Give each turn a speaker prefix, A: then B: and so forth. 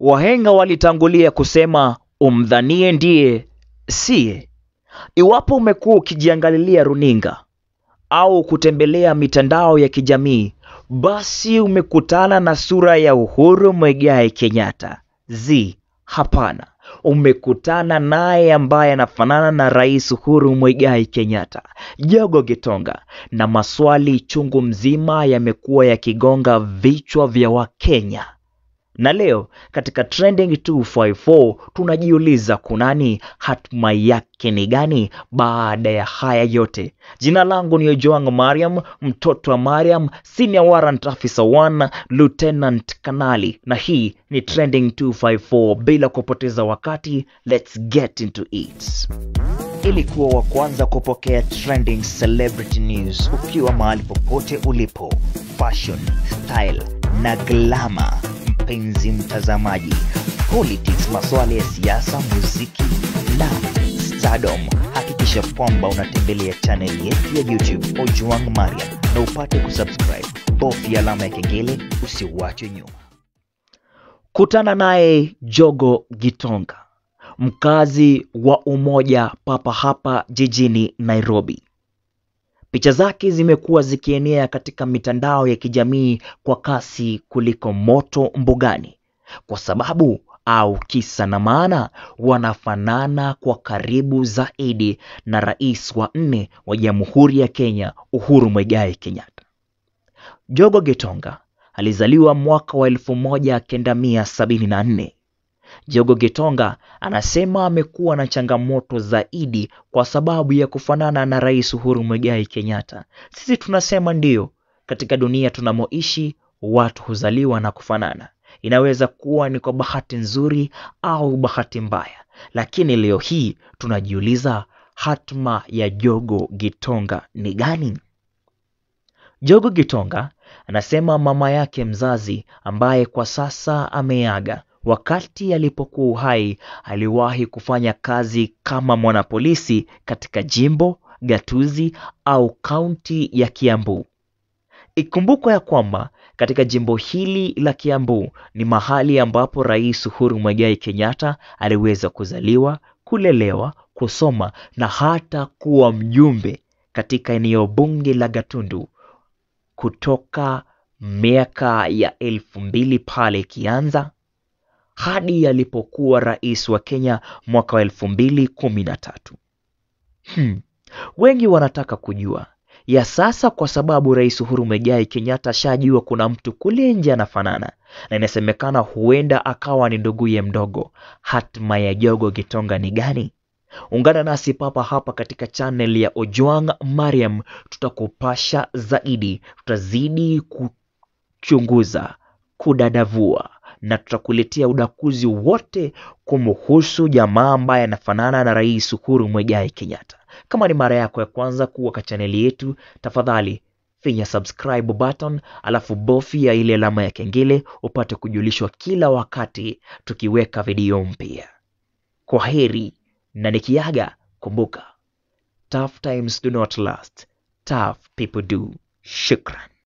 A: Wahenga walitangulia kusema umdhanie ndiye siye. Iwapo umekuwa ukijiangalilia runinga au kutembelea mitandao ya kijamii, basi umekutana na sura ya Uhuru Muigai Kenyatta. Zi, hapana, umekutana naye ambaye anafanana na Rais Uhuru Muigai Kenyatta, Jogo Gitonga, na maswali chungu mzima yamekuwa yakigonga vichwa vya Wakenya. Na leo katika Trending 254 tunajiuliza kunani, hatma yake ni gani baada ya haya yote? Jina langu ni Ojwang Mariam, mtoto wa Mariam, Senior Warrant Officer 1, Lieutenant Kanali, na hii ni Trending 254. Bila kupoteza wakati, let's get into it. Ili kuwa wa kwanza kupokea trending celebrity news ukiwa mahali popote ulipo, fashion, style na glamour mpenzi mtazamaji, politics, masuala ya siasa, muziki na stardom, hakikisha kwamba unatembelea channel yetu ya YouTube Ojwang Mariam na upate kusubscribe. Bofya alama ya kengele usiwachwe nyuma. Kutana naye Jogo Gitonga, mkazi wa Umoja papa hapa jijini Nairobi. Picha zake zimekuwa zikienea katika mitandao ya kijamii kwa kasi kuliko moto mbugani, kwa sababu au kisa na maana wanafanana kwa karibu zaidi na rais wa nne wa Jamhuri ya Kenya Uhuru Muigai Kenyatta. Jogo Gitonga alizaliwa mwaka wa 1974. Jogo Gitonga anasema amekuwa na changamoto zaidi kwa sababu ya kufanana na Rais Uhuru Muigai Kenyatta. Sisi tunasema ndiyo, katika dunia tunamoishi watu huzaliwa na kufanana. Inaweza kuwa ni kwa bahati nzuri au bahati mbaya, lakini leo hii tunajiuliza hatma ya Jogo Gitonga ni gani? Jogo Gitonga anasema mama yake mzazi ambaye kwa sasa ameaga wakati alipokuwa uhai aliwahi kufanya kazi kama mwanapolisi katika jimbo, gatuzi au kaunti ya Kiambu. Ikumbukwe ya kwamba katika jimbo hili la Kiambu ni mahali ambapo Rais Uhuru Muigai Kenyatta aliweza kuzaliwa, kulelewa, kusoma na hata kuwa mjumbe katika eneo bunge la Gatundu kutoka miaka ya elfu mbili pale ikianza hadi alipokuwa rais wa Kenya mwaka wa elfu mbili kumi na tatu. Hmm. Wengi wanataka kujua ya sasa, kwa sababu Rais Uhuru Muigai Kenyatta ashajua kuna mtu kule nje anafanana, na inasemekana huenda akawa ni nduguye mdogo. Hatma ya Jogo Gitonga ni gani? Ungana nasi papa hapa katika channel ya Ojwang Mariam, tutakupasha zaidi, tutazidi kuchunguza, kudadavua na tutakuletea udakuzi wote kumhusu jamaa ambaye anafanana na Rais Uhuru Muigai Kenyatta. Kama ni mara yako ya kwanza kuwa kwa chaneli yetu, tafadhali finya subscribe button, alafu bofya ile alama ya kengele upate kujulishwa kila wakati tukiweka video mpya. Kwa heri na nikiaga, kumbuka tough times do not last, tough people do. Shukran.